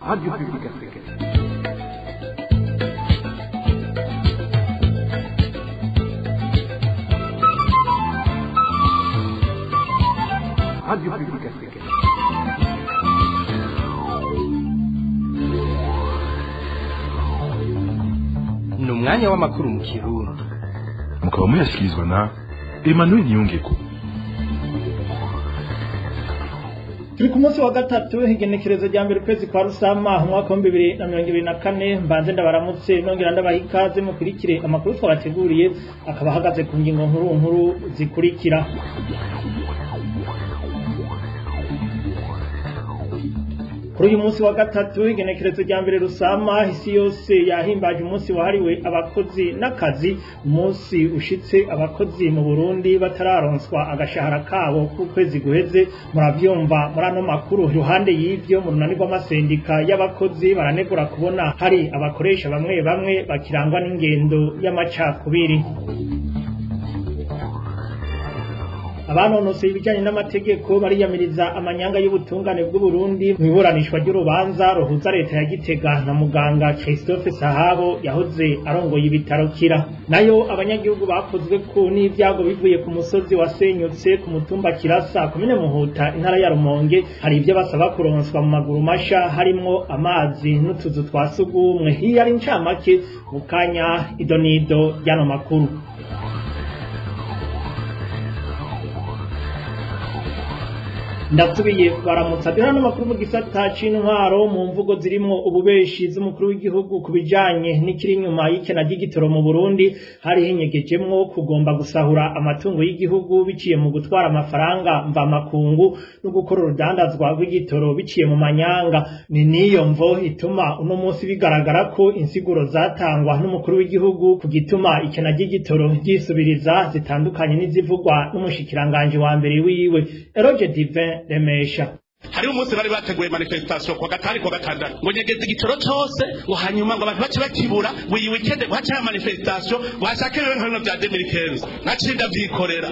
Radio Publique Africaine. Radio Publique Africaine. ni umwanya w'amakuru mu kirundi mukaba muyashyikirizwa na emmanuel niyongeko turi ku munsi wa gatatu igenekerezo rya mbere ukwezi kwa rusama umwaka wa bibiri na mirongo ibiri na kane mbanze ndabaramutse nongera ndabaha ikaze mukurikire amakuru twabateguriye akaba ahagaze ku ngingo nkuru nkuru zikurikira kuri uyu munsi wa gatatu igenekerezo rya mbere rusama isi yose yahimbaje umunsi wahariwe abakozi n'akazi umunsi ushitse abakozi mu burundi batararonswa agashahara kabo k'ukwezi guheze muravyumva muri ano makuru iruhande y'ivyo mu runani rw'amasendika y'abakozi baranegura kubona hari abakoresha bamwe bamwe bakirangwa n'ingendo y'amacakubiri abanonoseye ibijyanye n'amategeko bariyamiriza amanyanga y'ubutungane bw'uburundi mu iburanishwa ry'urubanza ruhuza leta ya gitega na muganga christophe sahabo yahoze arongoye ibitaro kira nayo abanyagihugu bakozwe ku n'ibyago bivuye ku musozi wasenyutse ku mutumba kirasa komine muhuta intara ya rumonge hari ibyo basaba kuronswa mu maguru masha harimwo amazi n'utuzu twa sugumwe hiyo ari incamake mu kanya idonido ry'ano makuru ndasubiye baramutsa duhera n'amakuru mu gisata c'intwaro mu mvugo zirimwo ububeshi z'umukuru w'igihugu ku bijanye n'ikiri inyuma y'ikena ry'igitoro mu burundi hari hinyegejemwo kugomba gusahura amatungo y'igihugu biciye mu gutwara amafaranga mvamakungu no gukora urudandazwa rw'igitoro biciye mu manyanga ni niyo mvo ituma uno munsi bigaragara ko insiguro zatangwa n'umukuru w'igihugu ku gituma ikena ry'igitoro ryisubiriza zitandukanye n'izivugwa n'umushikiranganje wa mbere wiwe eroge divin remesha hariho umunsi bari bateguye manifestation kwa gatanu kwa gatandatu ngo nyegeze igitoro cose ngo hanyuma ngo abantu bace bakibura buri weekend ngo hace manifestation ngo hashake rero nka bino vya 2015 naciye ndavyikorera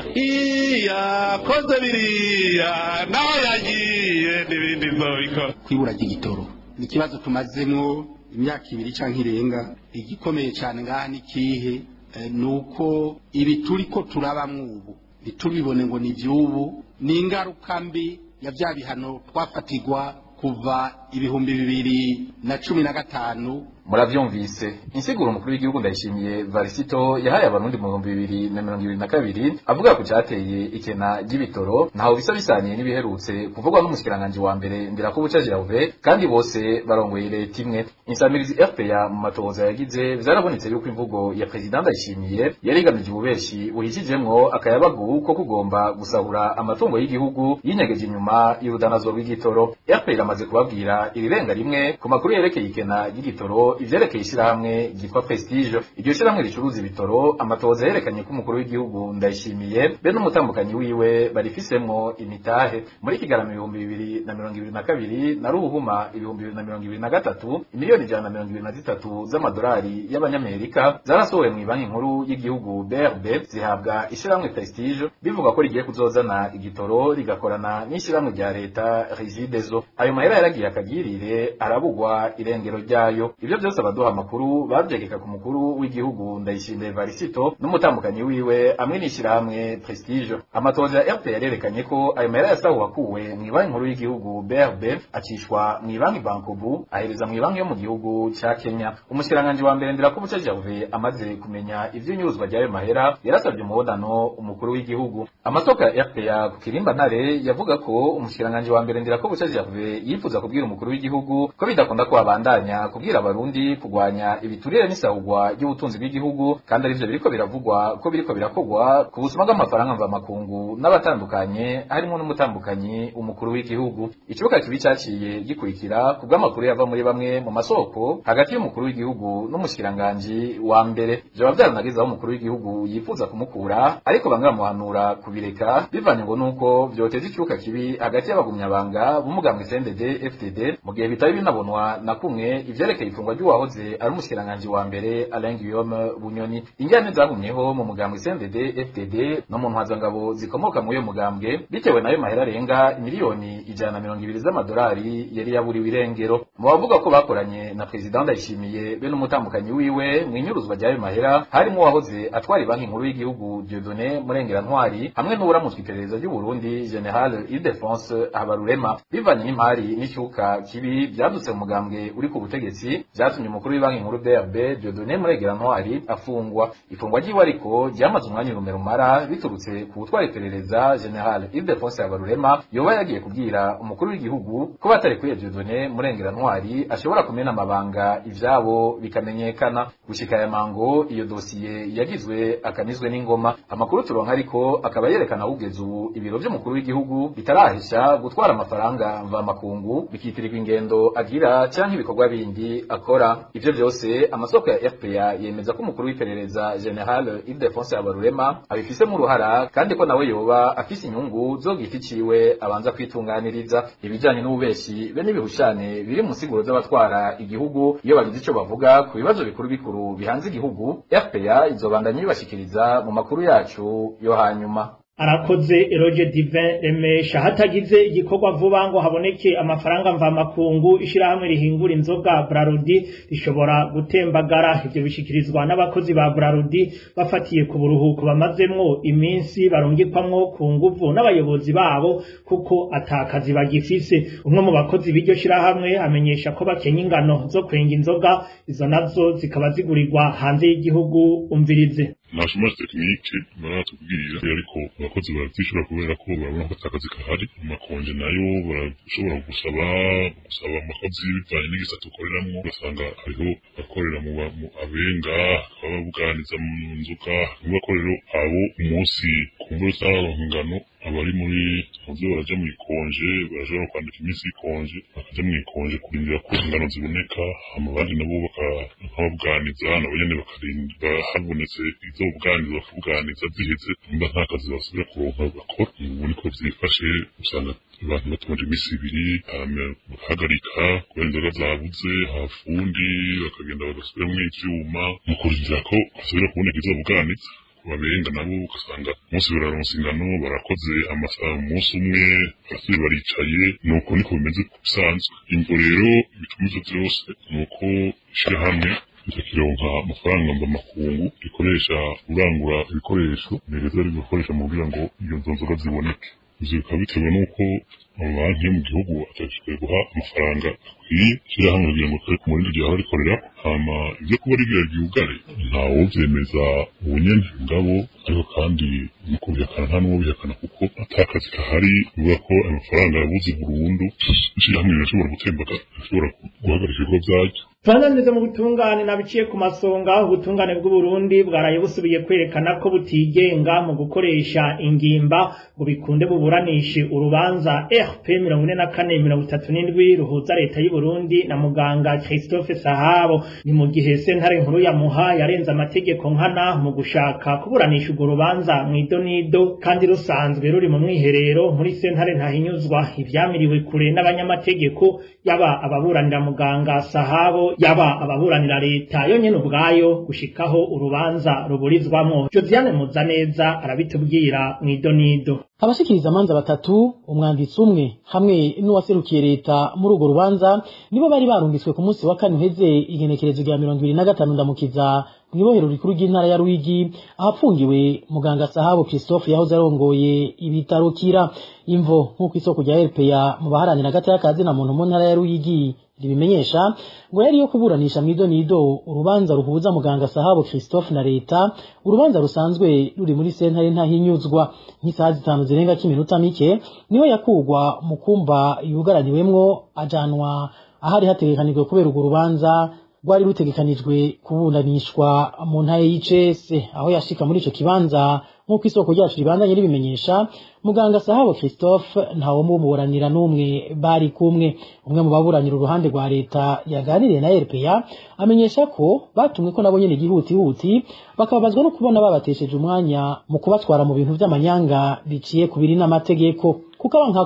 iya koze biriya naho yagiye n'ibindi nzobikora kwibura ry'igitoro ni ikibazo tumazemwo imyaka ibiri canke irenga igikomeye cane ngaha ni kihe Eh, nuko ibi turiko turabamwo ubu ntitubibone ngo ni ivy'ubu ni ingaruka mbi ya vya bihano twafatirwa kuva ibihumbi bibiri na cumi na gatanu muravyumvise insiguro umukuru w'igihugu ndayishimiye varisito yahaye abarundi mu bihumbi bibiri na mirongo ibiri na kabiri avuga ku cateye ikena ry'ibitoro ntaho bisa bisaniye n'ibiherutse kuvugwa n'umushikiranganji wa mbere ndirakubuca jiravuve kandi bose barongoye leta imwe insamirizi fpa mu matohoza yagize vyarabonetse yuko imvugo ya perezida ndayishimiye yari igamije ububeshi buhishijemwo akayabagu ko kugomba gusahura amatungo y'igihugu yinyegeje inyuma y'urudanazo rw'igitoro fpa iramaze kubabwira irirenga rimwe ku makuru yerekeye ikena ry'igitoro ivyerekeye ishirahamwe ryitwa prestige iryo shirahamwe ricuruza ibitoro amatohoza yerekanye ko umukuru w'igihugu ndayishimiye be n'umutambukanyi wiwe barifisemwo imitahe muri kigarama ibihumbi bibiri na mirongo ibiri na kabiri na ruhuma ibihumbi bibiri na mirongo ibiri na gatatu imiliyoni ijana na mirongo ibiri na zitatu z'amadolari y'abanyamerika zarasohowe mu banki nkuru y'igihugu brb zihabwa ishirahamwe prestige bivuga ko rigiye kuzozana igitoro rigakorana n'ishirahamwe rya leta regideso ayo mahera yaragiye akagirire arabugwa irengero ryayo ivyo vyose abaduha amakuru bavyegeka ku mukuru w'igihugu ndayishimiye varisito n'umutambukanyi wiwe amwe n'ishirahamwe prestige amatohoza ya rpa yarerekanye ko ayo mahera yasahuwe akuwe mw'ibanki nkuru y'igihugu brb acishwa mw'ibanki bankobu ahereza mw'ibanki yo mu gihugu ca kenya umushikiranganji wa mbere ndirakubuca jave amaze kumenya ivy'inyuruzwa ry'ayo mahera yarasavye umubonano umukuru w'igihugu amasoko ya rpa ku kirimba ntare yavuga ko umushikiranganji wa mbere ndirakubuca jave yifuza kubwira umukuru w'igihugu ko bidakunda ko abandanya kubwira abarundi kugwanya ibiturire n'isahugwa ry'ubutunzi bw'igihugu kandi arivyo biriko biravugwa ko biriko birakogwa ku busuma bw'amafaranga mvamakungu n'abatandukanye harimo n'umutambukanyi umukuru w'igihugu ikibuga kibi caciye gikurikira ku bw'amakuru yava muri bamwe mu masoko hagati y'umukuru w'igihugu n'umushikiranganji wa mbere vyoba vyaranageze aho umukuru w'igihugu yifuza kumukura ariko bamwe bamuhanura kubireka bivanye ngo nuko vyoteza ikibuga kibi hagati y'abagumyabanga b'umugambwe CNDD FTD mu gihe bitari binabonwa na kumwe ivyerekeye ifungwa ry'uwahoze ari umushikiranganji wa mbere Alain Guillaume Bunyoni ingene zagumyeho mu mugambwe CNDD FDD no mu ntwazangabo zikomoka muri uyo mugambwe bitewe nayo mahera arenga miliyoni ijana na mirongo ibiri z'amadolari yari yaburiwe irengero mu bavuga ko bakoranye na perezida Ndayishimiye be n'umutambukanyi wiwe mu inyuruzwa ry'ayo mahera harimo uwahoze atwara banki nkuru y'igihugu Dieudonné Murengera Ntwari hamwe n'uwuramutswe iperereza ry'u Burundi General Ildefonse Habarurema bivanye n'imari n'icyuka kibi byadutse mu mugambwe uri ku butegetsi byatumye umukuru w'ibanki nkuru BRB Dieudonné Murengera Ntwari afungwa ifungwa ry'iwe ariko ryamaze umwanya urume rumara biturutse ku gutwara iperereza General Ildefonse Habarurema yoba yagiye kubwira umukuru w'igihugu ko batarekuye Dieudonné Murengera Ntwari ashobora kumena amabanga ivyabo bikamenyekana gushika aya mango iyo dosiye yagizwe akanizwe n'ingoma amakuru turonka ariko akaba yerekana ahugeze ubu ibiro vy'umukuru w'igihugu bitarahisha gutwara amafaranga mvamakungu bikitirirwa ingendo agira canke ibikorwa bindi akora ivyo vyose amasoko ya RPA yemeza ko umukuru w'iperereza General Ildefonse Habarurema abifisemo uruhara kandi ko nawe yoba afise inyungu zo giti ciwe abanza kwitunganiriza ibijanye n'ububeshi be n'ibihushane biri mu siguro z'abatwara igihugu iyo bagize ico bavuga ku bibazo bikuru bikuru bihanze igihugu RPA izobandanya ibibashikiriza mu makuru yacu yo hanyuma arakoze eroge divin remesha hatagize igikorwa vuba ngo haboneke amafaranga mvamakungu ishirahamwe rihingura inzoga brarudi rishobora gutembagara ivyo bishikirizwa n'abakozi ba brarudi bafatiye ku buruhuko bamazemwo iminsi barungikwamwo ku nguvu n'abayobozi babo kuko atakazi bagifise umwe mu bakozi b'iryo shirahamwe amenyesha ko bakenya ingano zo kwenga inzoga izo nazo zikaba zigurirwa hanze y'igihugu umvirize nta chômage tekinike baratubwirira ariko abakozi baravyishura kubera ko barabona ko atakazi kahari amakonje nayo barashobora gusaba gusaba amakozi bivanye n'igisata ukoreramwo ugasanga hariho abakorera mu abenga bakaba babuganiza mu nzoga n'abakorero abo umunsi ku mvura z'abaronka ingano abari muri muvyo baraja mu ikonje barashobora kwandika iminsi y'ikonje bakaja mu ikonje kurindira ko ingano ziboneka hama abandi nabo bakababuganiza nabo nyene bakarinda habonetse izo buganiza bakabuganiza ziheze nimba nta kazi basubira kuronka bakora ubu niko vyifashe usanga abantu batonda iminsi ibiri bagahagarika kubera inzoga zabuze hafundi bakagenda bagasubiramwo ivyuma mu kurindira ko hasubira kuboneka izo buganiza babenga nabo ugasanga umunsi bararonsa ingano barakoze amasaha umunsi umwe barasubiye baricaye nuko niko bimeze bisanzwe imvo rero ibituma ivyo vyose nuko ishirahamwe ritakironka amafaranga mvamakungu rikoresha urangura ibikoresho neza ribikoresha mu kugira ngo iyo nzo nzoga ziboneke ivyo bikaba bitewe n'uko amabanki yo mu gihugu atashoboye guha amafaranga akwiye ishirahamwe kugira ngo kare ku murindi ryahora rikorera hama ivyo kuba ribira ryugare ntawovyemeza ubu nyene ngabo ariko kandi nuko bihakana nta n'uwo bihakana kuko atakazi kahari bivuga ko ayo mafaranga yabuze burundu ishirahamwe rirashobora gutembaga rishobora guhagarika ibikorwa vyaryo Twananize mu butungane nabiciye ku masonga ubutungane bw'Uburundi bwaraye busubiye kwerekana ko butigenga mu gukoresha ingimba ngo bikunde buburanishe urubanza RP 4437 ruhuza leta y'u Burundi na muganga Christophe Sahabo ni mu gihe sentare nkuru ya Muha yarenze amategeko nkana mu gushaka kuburanisha urwo rubanza mu idonido kandi rusanzwe ruri mu mwiherero muri sentare ntahinyuzwa ivyamiriwe kure n'abanyamategeko yaba ababuranira muganga Sahabo yaba ababuranira leta yo nyene ubwayo gushikaho urubanza ruburizwamwo Josiane Muzaneza arabitubwira mw'idonido abashikiriza amanza batatu umwanditsi umwe hamwe n'uwaserukiye leta muri urwo rubanza nibo bari barungitswe ku munsi wa kane uheze igenekerezo rya mirongo ibiri na gatanu ndamukiza mw'ibohero rikuru ry'intara ya Ruyigi ahapfungiwe muganga Sahabo Christophe yahoze arongoye ibitaro kira imvo nk'uko isoko rya RPA mu baharanira agataya kazi na muntu mu ntara ya Ruyigi ribimenyesha ngo yari yo kuburanisha mwido nido urubanza ruhuza muganga Sahabo Christophe na leta urubanza rusanzwe ruri muri sentare ntahinyuzwa nk'isaha zitanu zirenga k'iminota mike niho yakugwa mu kumba yugaraniwemwo ajanwa ahari hategekanijwe kubera urwo rubanza rwari rutegekanijwe kuburanishwa mu ntara y'ICS aho yashika muri ico kibanza nk'uko isoko ryacu ribandanye ribimenyesha muganga Sahabo Christophe ntawo muburanira n'umwe bari kumwe umwe mu baburanira uruhande rwa leta yaganiriye na RPA amenyesha ko batumwe ko nabo nyene gihutihuti bakababazwa no kubona babatesheje umwanya mu kubatwara mu bintu vy'amanyanga biciye ku biri n'amategeko kuko abankako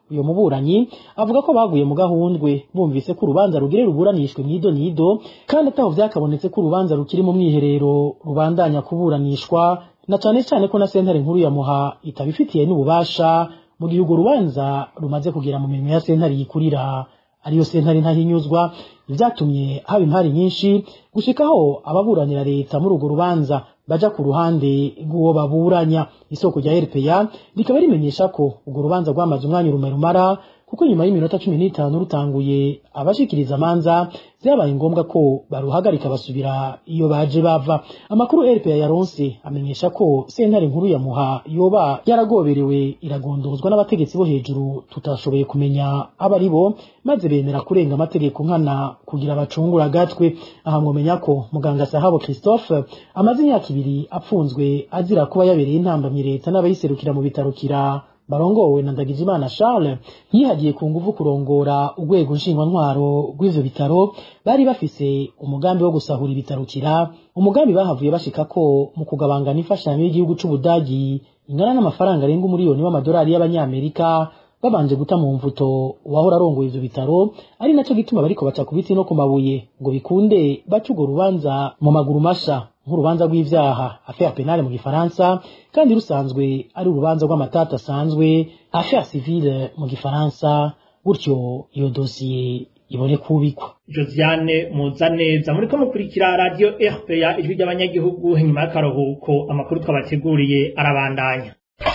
uyo muburanyi avuga ko baguye mu gahundwe bumvise ko urubanza rugire ruburanishwe mwido nido kandi ataho vyakabonetse ko urubanza rukiri mu mwiherero rubandanya kuburanishwa na cane cane ko na sentare nkuru ya muha itabifitiye n'ububasha mu gihe urwo rubanza rumaze kugera mu mirimo ya sentare yikurira ariyo sentare ntahinyuzwa ivyatumye haba impari nyinshi gushikaho ababuranira leta muri urwo rubanza baja ku ruhande rw'uwo baburanya isoko rya RPA rikaba rimenyesha ko urwo rubanza rwamaze umwanya urume rumara kuko nyuma y'iminota cumi n'itanu rutanguye abashikiriza amanza vyabaye ngombwa ko baruhagarika basubira iyo baje bava amakuru RPA yaronse amenyesha ko sentare nkuru ya muha yoba yaragoberewe iragondozwa n'abategetsi bo hejuru tutashoboye kumenya abo ari bo maze bemera kurenga amategeko nkana kugira bacungura agatwe aha mwomenya ko muganga sahabo christophe amaze imyaka ibiri apfunzwe azira kuba yabereye intambamyi leta n'abayiserukira mu bitarukira barongowe na Ndagijimana Charles yihagiye ku nguvu kurongora urwego nshingwantwaro rw'ivyo bitaro bari bafise umugambi wo gusahura ibitarukira umugambi bahavuye bashika ko mu kugabangana imfashanyo y'igihugu c'Ubudagi ingana n'amafaranga arenga umuriyoni w'amadolari y'abanyamerika babanje guta mu mvuto uwahora arongoye ivyo bitaro ari naco gituma bariko baca ku biti no ku mabuye ngo bikunde baca urwo rubanza mu maguru masha nk'urubanza rw'ivyaha affaire penale mu gifaransa kandi rusanzwe ari urubanza rw'amatata asanzwe affaire civile mu gifaransa gutyo iyo dosiye ibone kubikwa Josiane Muzaneza muriko mukurikira radio RPA ijwi ry'abanyagihugu nyuma y'akaruhuko amakuru twabateguriye arabandanya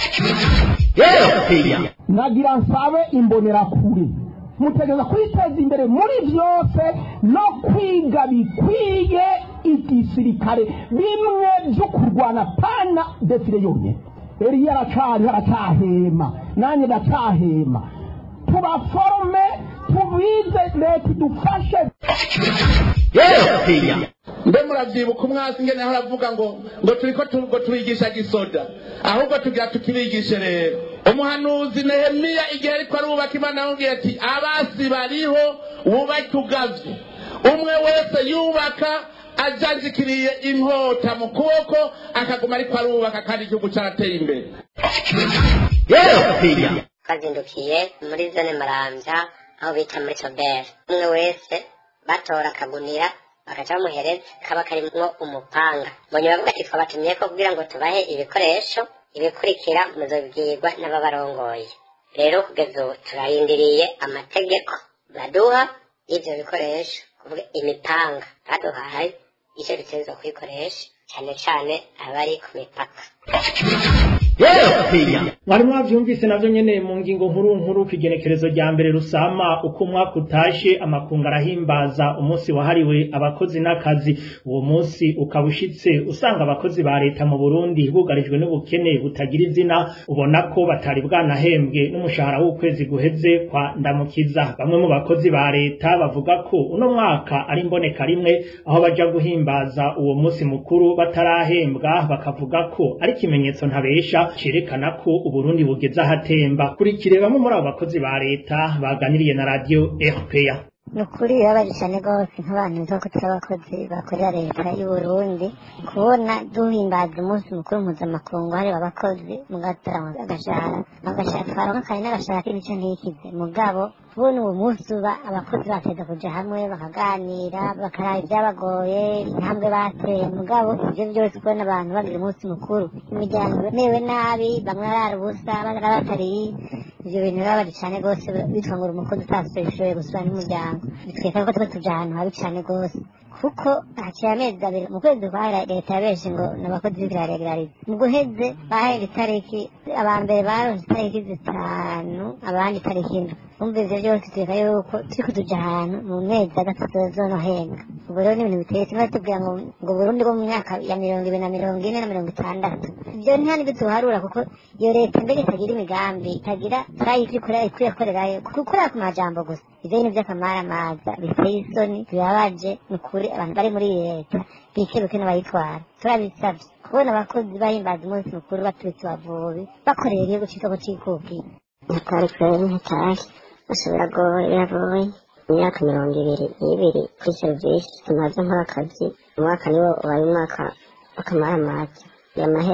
nagira nsabe imbonerakure mutegereza kwiteza imbere muri byose no kwiga bikwiye igisirikare bimwe byo kurwana pana defire yonyine eriya aracari aracahema nanjye ndacahema tubaforome tubize leta idufashe mbe muravyibuka umwasi ngene aho aravuga ngo ngo turiko tu- ngo turigisha gisoda ahubwo tugira tukibigishe rero umuhanuzi nehemiya igihe ariko arubaka imana yamubwiye ati abasi bariho wubake ugavye umwe wese yubaka ajanjikiriye inkota mu kuboko akaguma ariko arubaka kandi igihugu carateye imbere twazindukiye muri zone marambya aho bita muri soberi umwe wese batora akagunira bagaca bamuhereza kaba karimwo umupanga mbonye bavuga ati twabatumye ko kugira ngo tubahe ibikoresho ibikurikira muzobwirwa n'ababarongoye rero kugeza ubu turarindiriye amategeko baduha y'ivyo bikoresho kuvuga imipanga baduhaye icyo dutegerezwa kuyikoresha cyane cyane abari ku mipaka mwari mwavyumvise navyo nyene mu ngingo nkuru nkuru kw'igenekerezo rya mbere rusama uko umwaka utashe amakungu arahimbaza umunsi wahariwe abakozi n'akazi uwo munsi ukaba ushitse usanga abakozi ba leta mu burundi bugarijwe n'ubukene butagira izina ubona ko batari bwanahembwe n'umushahara w'ukwezi guheze kwa ndamukiza bamwe mu bakozi ba leta bavuga ko uno mwaka ari imboneka rimwe aho baja guhimbaza uwo munsi mukuru batarahembwa bakavuga ko ari ikimenyetso ntabesha cerekana ko uburundi bugeze ahatemba kurikire bamwe muri abo bakozi ba leta baganiriye na radio rpa ni ukuri birabaje cyane rwose nk'abantu bivuga ko turi abakozi bakorera leta y'u Burundi kubona duhimbaza umunsi mukuru mpuzamakungu hariwe abakozi mugatanga agashahara agashahara twaronka kare n'agashahara k'ibice ntikize mugabo kubona uwo munsi uba abakozi bateza kuja hamwe bakaganira bakaraba ibyabagoye intambwe bateye mugabo ibyo byose kubona abantu bagira umunsi mukuru imiryango imerewe nabi bamwe arara ubusa barara batariye ibyo bintu birabaje cyane rwose bitwa ngo uri umukozi utashoboye gusubira n'umuryango bitwereka ko tuba tuja ahantu habi cyane rwose kuko haciye amezi abiri mu kwezi kwa leta yabeje ngo ni abakozi b'ibiraregulariza mu guheze bahera itariki aba mbere baronse itariki zitanu abandi itariki indwi umva ivyo byose twereka yuko turiko tuja ahantu mu mezi agatatu zonohenga ubwo rero ni ibintu biteye kimwe tubwira ngo ngo burundi bwo mu myaka ya mirongo ibiri na mirongo ine na mirongo itandatu ibyo nta n'ibyo tuharura kuko iyo leta mbere itagira imigambi itagira turayivyo ikorera ikwiye korerayo gukorera ku majambo gusa ivyo bintu vy'akamaramaza biteye isoni bibabaje ni ukuri abantu bari muri iyi leta bikebuke n'abayitwara turabisavye kubona abakozi bahimbaza umunsi mukuru baturutse bavubi bakorera igihugu c'isoko c'ikukiye natari kweri ntatari ashobora goye biragoye imyaka mirongo ibiri n'ibiri kuri serivisi tumaze nkora akazi umwaka niwo ubaye umwaka w'akamaramaza iyo mahera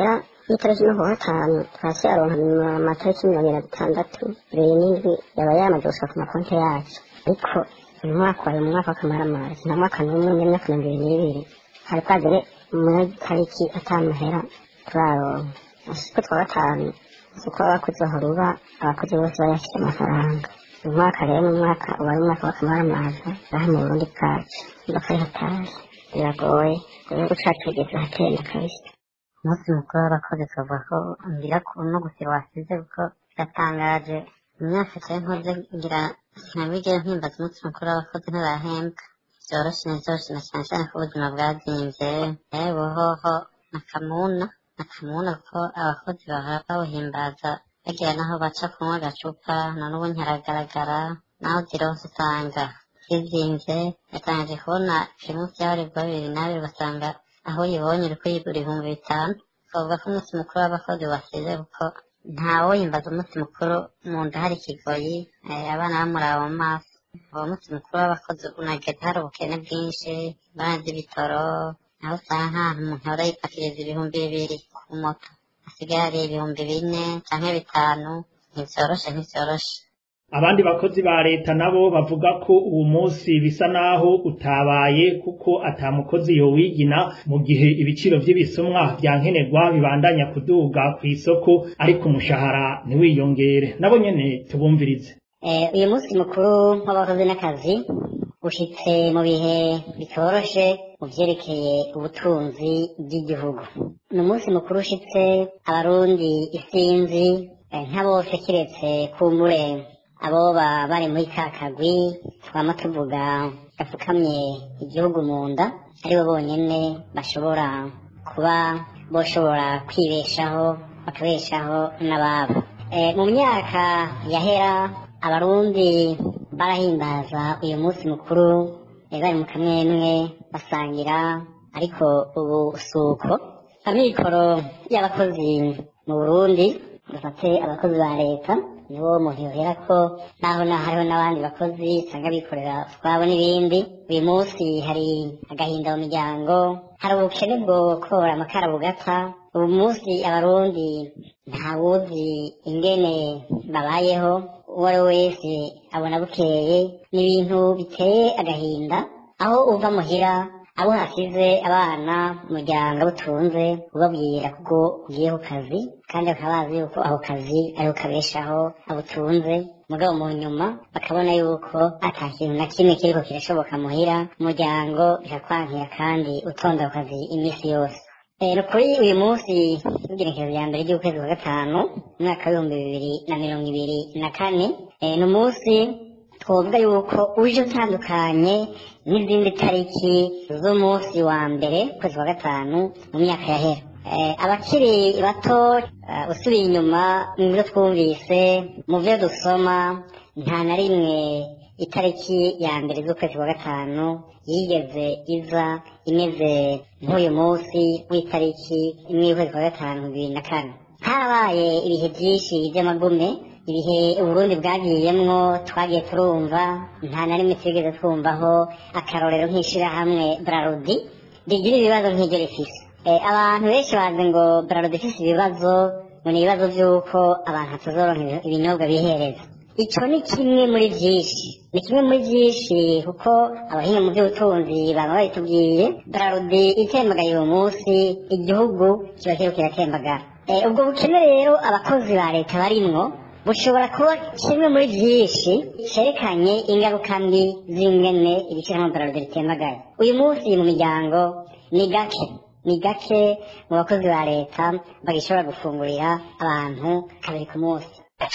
itariki no kuwa gatanu twasyaronka amatariki mirongo irindwi n'atandatu bibiri n'indwi yaba yamaze gushaka ku makonti yacu ariko uyu mwaka wari mu mwaka w'akamaramazi nta mwaka n'umwe n'imyaka mirongo ibiri n'ibiri hari kwagere muri tariki atamahera turaronka ashiko twa gatanu uko abakozi bahoruba abakozi bose bayafite amafaranga uyu mwaka rero ni umwaka uba ari umwaka w'akamaramaza ngaha mu burundi bwacu mba kari hatashye biragoye igihugu cacu kigeze ahatenda kabisa umunsi mukuru w'abakozi tuvuga ko ngira ku no gusira wasize kuko biratangaje imyaka cyari nkoze ngira sinabigera mpimbaza umunsi mukuru w'abakozi ntarahembwa vyoroshe nivyoroshe na cane cane ko ubuzima bwazimvye yewe hoho na kamuna na kamuna kuko abakozi bahora bawuhimbaza bagira naho baca kunywa agacupa none ubu ntiharagaragara naho zironse usanga zizimvye yatangaje kubona primusi y'abarebwa bibiri n'abiri basanga aho uyibonye uriko yigura ibihumbi bitanu twavuga ko umunsi mukuru w'abakozi wasize kuko ntawoyimbaza umunsi mukuru mu nda hari ikigoyi eh, abana bamuraba mu maso uwo munsi mukuru w'abakozi unageze hari ubukene bwinshi ibara ry'ibitoro aho usanga nk'ahantu umuntu ahora yipakiriza ibihumbi bibiri ku moto hasigaye hari ibihumbi bine canke bitanu ntivyoroshe ntivyoroshe abandi bakozi ba leta nabo bavuga ko uwo munsi bisa naho utabaye kuko ata mukozi yowigina mu gihe ibiciro vy'ibisumwa vya nkenerwa bibandanya kuduga ku isoko ariko umushahara ntiwiyongere nabo nyene tubumvirize Eh, uyu munsi mukuru w'abakozi n'akazi ushitse mu bihe bitoroshe mu vyerekeye ubutunzi bw'igihugu ni umunsi mukuru ushitse abarundi isinzi eh, nka bose kiretse kumbure aboba bari muri ka kagwi twama tuvuga gafukamye igihugu mu nda aribo bonyene bashobora kuba boshobora kwibeshaho bakabeshaho n'ababo Eh, mu myaka yahera abarundi barahimbaza uyu munsi mukuru eh, bari mu kamwemwe basangira ariko ubu suko amikoro y'abakozi mu burundi dufate abakozi ba leta nibo umuntu yohera ko naho na hariho n'abandi bakozi usanga bikorera utwabo n'ibindi uyu munsi hari agahinda mu miryango hari ubukene bwo kora amakara bugata ubu munsi abarundi ntawuzi ingene babayeho uwo ari we wese abona bukeye ni ibintu biteye agahinda aho uva muhira abo hasize abana umuryango butunze ubabwira kuko ugiye ku kazi kandi bakaba bazi yuko ako kazi ariho kabeshaho abutunze mugabo mu nyuma bakabona yuko ata kintu na kimwe kiriko kirashoboka muhira umuryango bikakwankira kandi utonda ku kazi iminsi yose Eh, ni ukuri uyu munsi w'igenekerezo rya mbere ry'ukwezi kwa gatanu umwaka w'ibihumbi bibiri na mirongo ibiri na kane eh, ni umunsi twovuga yuko uje utandukanye n'izindi tariki z'umunsi wa mbere ukwezi kwa gatanu mu myaka yahera Eh, abakiri bato eh, usubiye inyuma mu byo twumvise mu byo dusoma nta na rimwe itariki ya mbere z'ukwezi kwa gatanu yigeze iza imeze nk'uyu munsi w'itariki imwe y'ukwezi kwa gatanu bibiri na kane harabaye ibihe byinshi by'amagume ibihe uburundi bwagiyemwo twagiye turumva nta na rimwe twigeze twumvaho akarorero nk'ishirahamwe brarudi rigira ibibazo nk'iryo rifise Eh, abantu benshi bazi ngo brarudi ifise ibibazo ngo ni ibibazo by'uko abantu hatazoronka ibi- ibinyobwa bihereza icyo ni kimwe muri byinshi ni kimwe muri byinshi kuko abahinga mu by'ubutunzi baba babitubwiye brarudi itembagaye uwo munsi igihugu kiba kiriko kiratembagara Eh, ubwo bukene rero abakozi ba leta barimwo bushobora kuba kimwe muri byinshi cerekanye ingaruka mbi z'ingene ibiciro brarudi bitembagaye uyu munsi mu miryango ni gake ni gake mu bakozi ba leta bagishobora gufungurira abantu kabiri ku munsi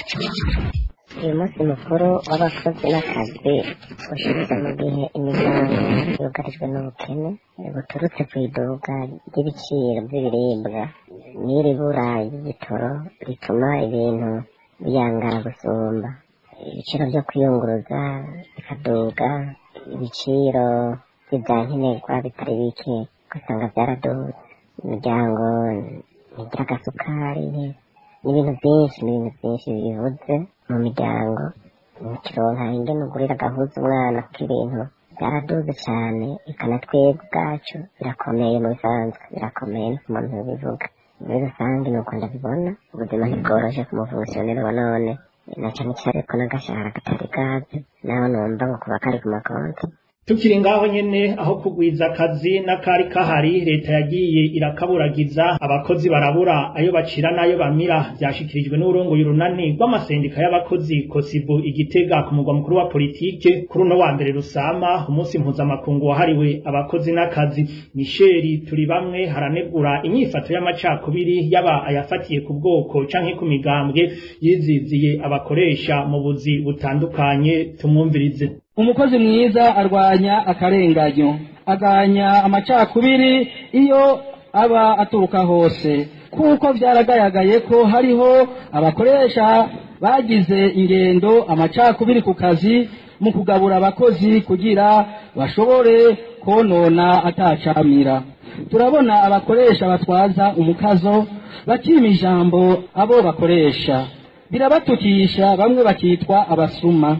uyu munsi mukuru w'abakozi n'akazi ushize mu gihe imiryango yugarijwe n'ubukene buturutse ku iduka ry'ibiciro by'ibiribwa n'iri bura ry'igitoro rituma ibintu biyangara gusumba ibiciro byo kwiyunguruza bikaduga ibiciro by'ibyankenerwa bitari bike ugasanga byaraduze imiryango ntigira agasukari n'ibintu byinshi n'ibintu byinshi bivuze mu miryango ntikironka ingene ugurira agahuza umwana kuko ibintu byaraduze cyane ikanatwebwe ubwacu birakomeye mu bisanzwe birakomeye no ku muntu bivuga muri rusange ni uko ndabibona ubuzima ntibworoshe ku mufunkisiyoneri wa none na cyane cyane ko n'agashahara katari gaze naho numva ngo kuba kari ku makonti tukiri ngaho nyene aho kugwiza akazi n'akari kahari leta yagiye irakaburagiza abakozi barabura ayo bacira n'ayo bamira vyashikirijwe n'urongoye urunani rw'amasendika y'abakozi kosibu igitega ku mugwa mukuru wa politike kuri uno wa mbere rusama umunsi mpuzamakungu wahariwe abakozi n'akazi misheri turi bamwe haranegura inyifato y'amacakubiri yaba ayafatiye ku bwoko canke ku migambwe yiziziye abakoresha mu buzi butandukanye tumwumvirize umukozi mwiza arwanya akarenganyo aganya amacakubiri iyo aba aturuka hose kuko byaragaragaye ko hariho abakoresha bagize ingendo amacakubiri ku kazi mu kugabura abakozi kugira bashobore konona atacamira turabona abakoresha batwaza umukazo bakima ijambo abo bakoresha birabatukisha bamwe bakitwa abasuma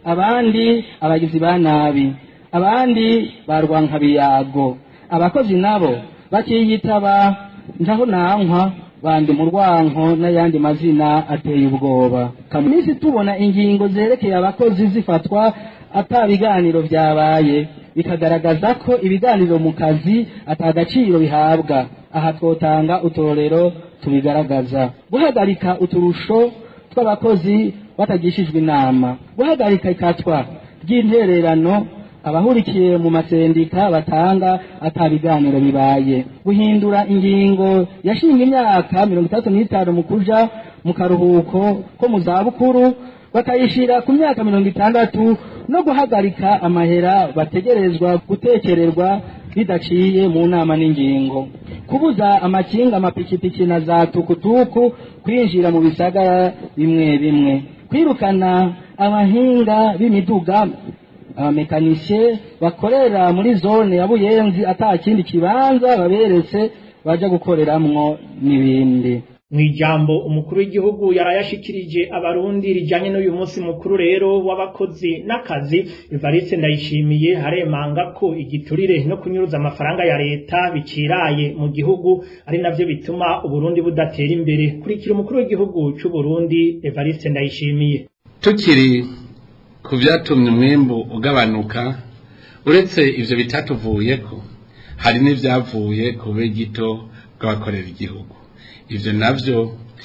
abandi abagizi ba nabi abandi barwankabiyago abakozi nabo bakiyitaba ntaho nankwa bandi mu rwanko n'ayandi mazina ateye ubwoba kaminsi tubona ingingo zerekeye abakozi zifatwa ata biganiro byabaye bikagaragaza ko ibiganiro mu kazi atagaciro bihabwa aha twotanga utorero tubigaragaza guhagarika uturusho tw'abakozi batagishijwe inama guhagarika ikatwa ry'intererano abahurikiye mu masendika batanga ata biganiro bibaye guhindura ingingo yashinga imyaka mirongo itandatu n'itanu mu kuja mu karuhuko ko mu zabukuru bakayishira ku myaka mirongo itandatu no guhagarika amahera bategerezwa gutekererwa bidaciye mu nama n'ingingo kubuza amakinga amapikipiki na za tukutuku kwinjira mu bisagara bimwe bimwe kwirukana abahinga b'imiduga abamekanisiye bakorera muri zone ya buyenzi ata kindi kibanza baberetse baja gukoreramwo n'ibindi Mwijambo umukuru w'igihugu yarayashikirije abarundi rijanye n'uyu munsi mukuru rero w'abakozi n'akazi Evariste ndayishimiye haremanga ko igiturire no kunyuruza amafaranga ya leta biciraye mu gihugu ari navyo bituma uburundi budatera imbere kurikira umukuru w'igihugu c'u Burundi Evariste ndayishimiye tukiri ku byatumye umwimbu ugabanuka uretse ivyo bitatuvuyeko hari n'ivyavuye ku bube gito bw'abakorera igihugu ivyo navyo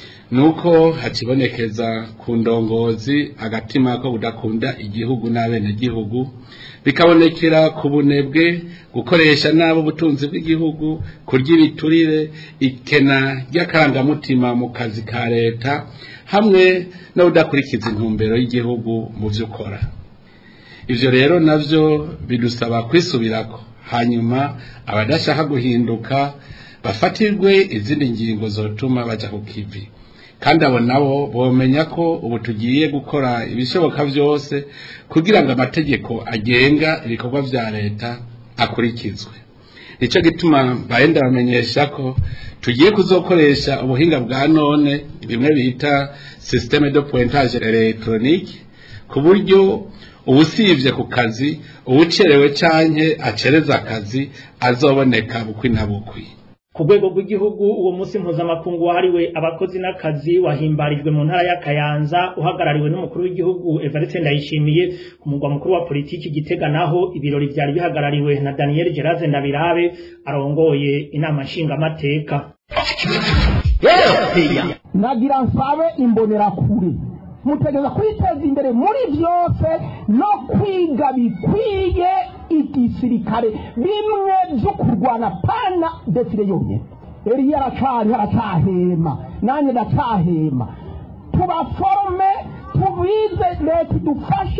nuko hakibonekeza ku ndongozi agatima ko budakunda igihugu n'abenegihugu bikabonekera ku bunebwe gukoresha nabo ubutunzi bw'igihugu kurya ibiturire ikena ry'akarangamutima mu kazi ka leta hamwe no kudakurikiza intumbero y'igihugu mu byo ukora ivyo rero navyo bidusaba kwisubirako hanyuma abadashaka guhinduka bafatirwe izindi ngingo zotuma baja ku kivi kandi abo nabo bomenya ko ubu tugiye gukora ibishoboka byose kugira ngo amategeko agenga ibikorwa vya leta akurikizwe nico gituma bahenda bamenyesha ko tugiye kuzokoresha ubuhinga bwa none bimwe bita systeme de pointage electronique ku buryo uwusivye ku kazi uwucerewe canke acereza akazi azoboneka bukwi na bukwi ku rwego rw'igihugu uwo munsi mpuzamakungu wahariwe abakozi n'akazi wahimbarijwe mu ntara ya Kayanza uhagarariwe n'umukuru w'igihugu Evariste Ndayishimiye ku mugwa mukuru wa politiki Gitega naho ibirori vyari bihagarariwe na Daniel Geraze Ndabirabe arongoye inama nshingamateka nagira nsabe imbonerakure mutegereza kwiteza imbere muri byose no kwiga bikwiye igisirikare bimwe byo kurwana pana defire yonyine eriya aracari aracahema nanjye ndacahema tubaforome tubize leta idufashe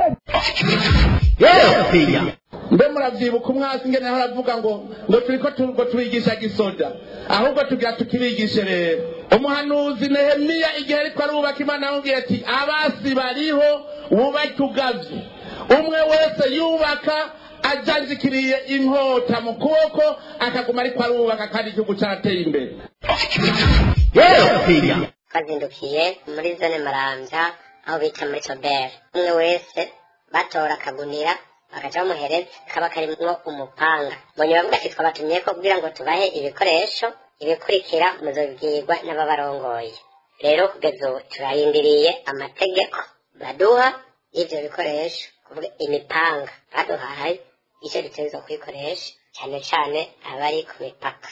mbe muravyibuka umwasi ngene aho aravuga ngo ngo turiko tu- ngo turigisha gisoda ahubwo tugira tukibigishe rero umuhanuzi nehemiya igihe ariko arubaka imana yamubwiye ati abasi bariho wubake ugavye umwe wese yubaka ajanjikiriye inkota mu kuboko akaguma ariko arubaka kandi igihugu carateye imbere twazindukiye muri zone marambya aho bita muri soberi umwe wese batora akagunira bagaca bamuhereza kaba karimwo umupanga mbonye bavuga ati twabatumye ko kugira ngo tubahe ibikoresho ibikurikira muzobibwirwa n'ababarongoye rero kugeza ubu turarindiriye amategeko baduha y'ivyo bikoresho kuvuga imipanga baduhaye icyo dutegerezwa kuyikoresha cyane cyane abari ku mipaka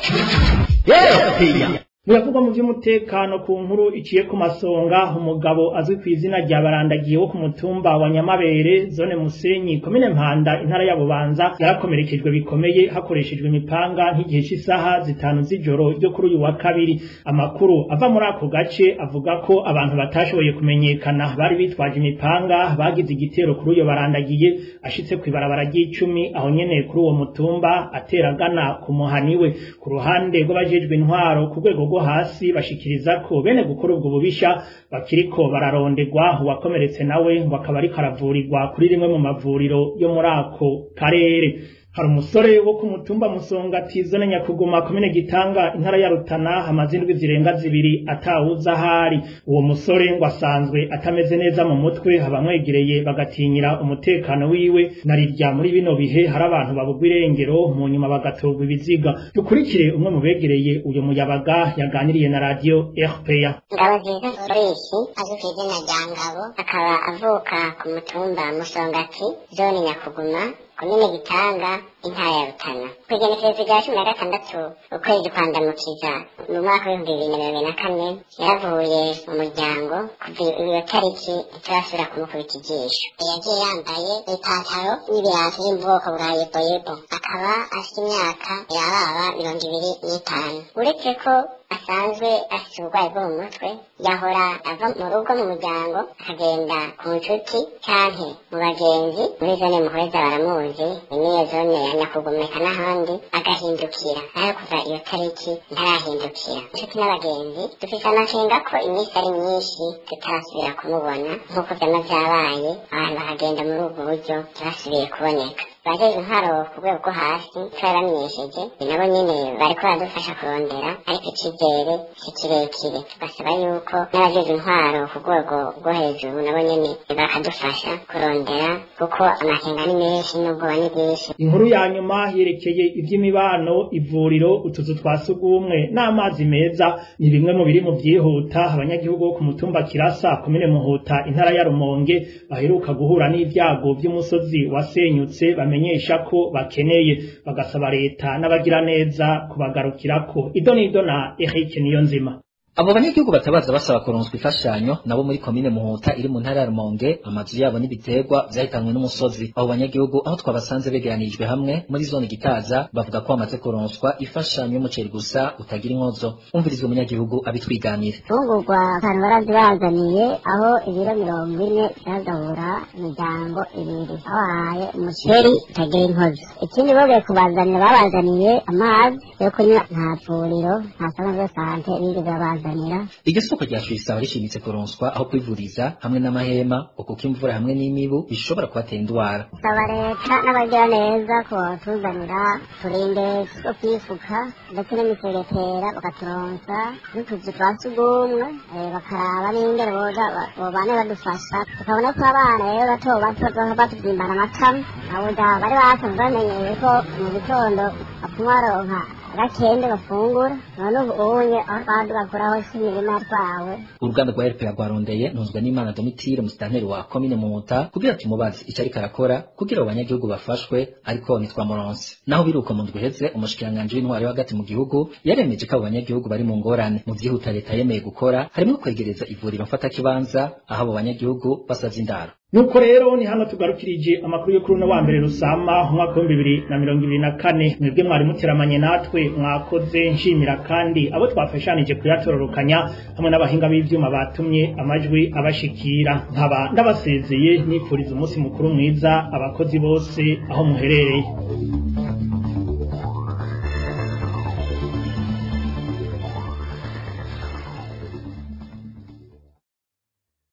biravugwa mu by'umutekano ku nkuru iciye ku masonga umugabo azwi ku izina rya barandagiye wo ku mutumba wa nyamabere zone musenyi komine mpanda intara ya bubanza yarakomerekejwe bikomeye hakoreshejwe imipanga nk'igihe cy'isaha zitanu z'ijoro ryo kuri uyu wa kabiri amakuru ava muri ako gace avuga ko abantu batashoboye kumenyekana bari bitwaje imipanga bagize igitero kuri uyo barandagiye ashitse ku ibarabara ry'icumi aho nyene kuri uwo mutumba ateragana ku muhaniwe ku ruhande rw'abajejwe intwaro ku rwego rwo hasi bashikiriza ko bene gukora ubwo bubisha bakiriko bararondegwa uwakomeretse nawe ngo akaba ariko aravurirwa kuri rimwe mu mavuriro yo muri ako karere hari umusore wo ku mutumba musongati zone nyakuguma komine gitanga intara ya rutana hamaze indwi zirenga zibiri atawuza ahari uwo musore ngo asanzwe atameze neza mu mutwe abamwegereye bagatinyira umutekano wiwe narirya muri bino bihe hari abantu babugwa irengero mu nyuma bagatorwa ibiziga dukurikire umwe mu begereye uyu muyabaga yaganiriye na radio RPA ngabo nziza sureshi azwi ku izina rya ngabo akaba avuka ku mutumba musongati zone nyakuguma komine gitanga intara ya rutana ku igenekerezo rya cumi na gatandatu ukwezi kwandamukiza mu mwaka w'ibihumbi bibiri na mirongo na kane yaravuye mu muryango kuva iyo tariki ntiturasubira kumukubita ijisho yagiye yambaye ipantaro n'ibirato biri mu bwoko bwa yeboyebo akaba afite imyaka yababa mirongo ibiri n'itanu uretse ko asanzwe afite uburwayi bwo mu mutwe yahora ava mu rugo mu muryango akagenda ku nshuti canke mu bagenzi muri zone muhweza baramuzi niyo zone ya nyakugumeka n'ahandi agahindukira nayo kuva iyo tariki ntarahindukira inshuti n'abagenzi dufise amakenga ko iminsi ari myinshi tutarasubira kumubona nk'uko vyama vyabaye abantu bakagenda muri ubwo buryo ntibasubiye kuboneka bajeje intwaro ku rwego rwo hasi twaramenyesheje nabo nyene bariko baradufasha kurondera ariko icizere si kirekire tugasaba yuko n'abajeje intwaro ku rwego rwo hejuru nabo nyene bakadufasha kurondera kuko amakenga ni menshi n'ubwoba ni bwinshi inkuru ya nyuma yerekeye ivy'imibano ivuriro utuzu twa sugumwe n'amazi meza ni bimwe mu biri mu vyihuta abanyagihugu bo ku mutumba kirasa komine muhuta intara ya rumonge baheruka guhura n'ivyago vy'umusozi wasenyutse bamenyesha ko bakeneye bagasaba leta n'abagira neza kubagarukirako idonido na Eric Niyonzima abo banyagihugu batabaza basaba kuronswa imfashanyo nabo muri komine muhuta iri mu ntara ya rumonge amazu yabo n'ibiterwa vyahitanywe n'umusozi abo banyagihugu aho twabasanze begeranijwe hamwe muri zone gitaza bavuga ko bamaze kuronswa imfashanyo y'umuceri gusa utagira inkozo umviriza umunyagihugu abitwiganira imfungurwa abantu barazibazaniye aho ibiro mirongo ine vyagabura imiryango ibiri babahaye umuceri utagira inkozi ikindi bogeye kubazanira babazaniye amazi yo kunywa nta vuriro nta sano de sante bigeze babazanira iryo soko rya fisaba rishimitse kuronswa aho kwivuriza hamwe n'amahema kuko imvura hamwe n'imibu bishobora kubatera indwara saba leta n'abagira neza ko batuzanira turinde two kwifuka ndetse n'imisegetera bakaturonsa n'utuzu twa sugumwe eh, bakaraba n'ingene boza ba- bobane badufasha tukabona ko abana rero bato bato bazoza batubyimbana amatama abuja bari basanzwe bamenyeye ko mu gitondo bapfuma baronka agakende bafungura none ubu unye aho twaba tugakuraho si imirima yatwawe uruganda rwa RPA rwarondeye ntunzwe n'Imana Domitire musitanteri wa komine Muhuta kugira tumubaze icyo ariko arakora kugira abo banyagihugu bafashwe ariko ntitwamuronse naho biruka mu ndwi iheze umushikiranganji w'intwari yo hagati mu gihugu yaremeje ko abo banyagihugu bari mu ngorane mu vyihuta leta yemeye gukora harimo kwegereza ivuriro mfatakibanza aho abo banyagihugu basavye indaro nuko rero ni hano tugarukirije amakuru yo kuri uno wa mbere rusama umwaka w'ibihumbi bibiri na mirongo ibiri na kane mwebwe mwari muteramanye natwe mwakoze nshimira kandi abo twafashanije kuyatororokanya hamwe n'abahinga b'ivyuma batumye amajwi abashikira nkaba ndabasezeye nifuriza umunsi mukuru mwiza abakozi bose aho muherereye